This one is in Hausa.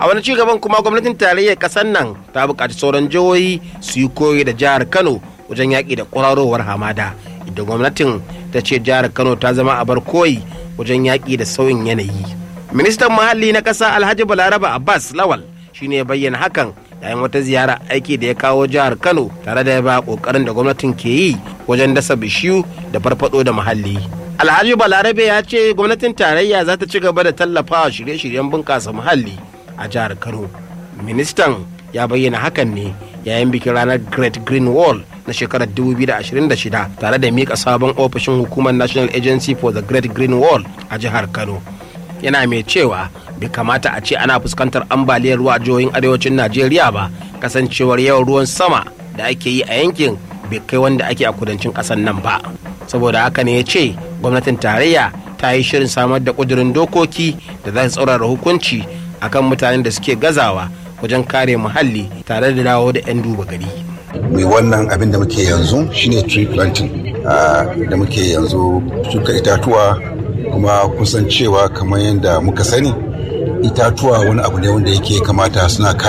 a wani cigaban kuma gwamnatin tarayyar kasar nan ta buƙaci sauran jihohi su yi koyi da jihar kano wajen yaƙi da kwararowar hamada idan gwamnatin ta ce jihar kano ta zama abar koyi wajen yaƙi da sauyin yanayi ministan muhalli na ƙasa alhaji balaraba abbas lawal shine ya bayyana hakan yayin wata ziyara aiki da ya kawo jihar kano tare da ya ba ƙoƙarin da gwamnatin ke yi wajen dasa bishiyu da farfado da muhalli alhaji balarabe ya ce gwamnatin tarayya za ta ci gaba da tallafawa shirye-shiryen bunƙasa muhalli a jihar kano ministan ya bayyana hakan ne yayin bikin ranar great green wall na shekarar 2026 tare da mika sabon ofishin hukumar national agency for the great green wall a jihar kano yana mai cewa bai kamata a ce ana fuskantar ambaliyar ruwa a jihohin arewacin najeriya ba kasancewar yawan ruwan sama da ake yi a yankin bai kai wanda ake a kudancin ƙasar nan ba saboda haka ne ya ce gwamnatin tarayya ta yi shirin samar da ƙudurin dokoki da za su tsaurara hukunci akan mutanen da suke gazawa wajen kare muhalli tare da dawo da 'yan duba gari. mai wannan abin da muke yanzu shine tree planting da muke yanzu shuka itatuwa kuma kusan cewa kamar yadda muka sani itatuwa wani abu ne wanda yake kamata suna kare